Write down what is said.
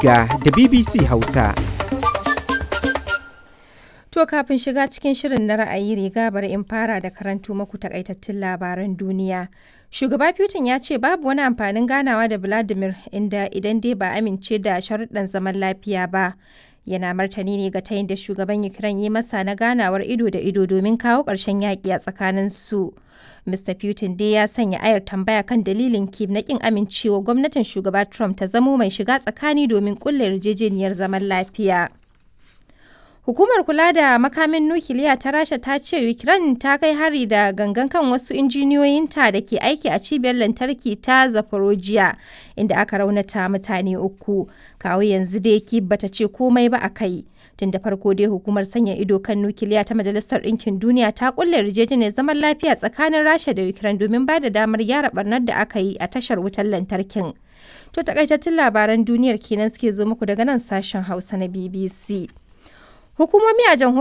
ga da BBC Hausa. To kafin shiga cikin shirin na ra'ayi riga bari in fara da karanto maku takaitattun labaran duniya. Shugaba Putin ya ce babu wani amfanin ganawa da Vladimir inda idan dai ba amince da sharuɗan zaman lafiya ba. Yana martani ne ga tayin da shugaban Ukraine ya masa na ganawar ido da ido domin kawo ƙarshen yaƙi a tsakanin su. Mr. Putin dai ya sanya ayar tambaya kan dalilin Kiev na ƙin amincewa gwamnatin shugaba Trump ta zamo mai shiga tsakani domin ƙulla yarjejeniyar zaman lafiya. Hukumar kula da makamin nukiliya ta Rasha ta ce Ukraine ta kai hari da gangan kan wasu injiniyoyinta da ke aiki a cibiyar lantarki ta Zaporozhye inda aka raunata mutane uku. Kawo yanzu dai Kyiv bata ce komai ba a kai. Tun da farko dai hukumar sanya ido kan nukiliya ta Majalisar Ɗinkin Duniya ta kulle yarjejeniyar zaman lafiya tsakanin Rasha da Ukraine domin ba da damar gyara barnar da aka yi a tashar wutar lantarkin. To takaitattun labaran duniyar kenan suke zo muku daga nan sashen Hausa na BBC. Hukumomi a jamhuriyar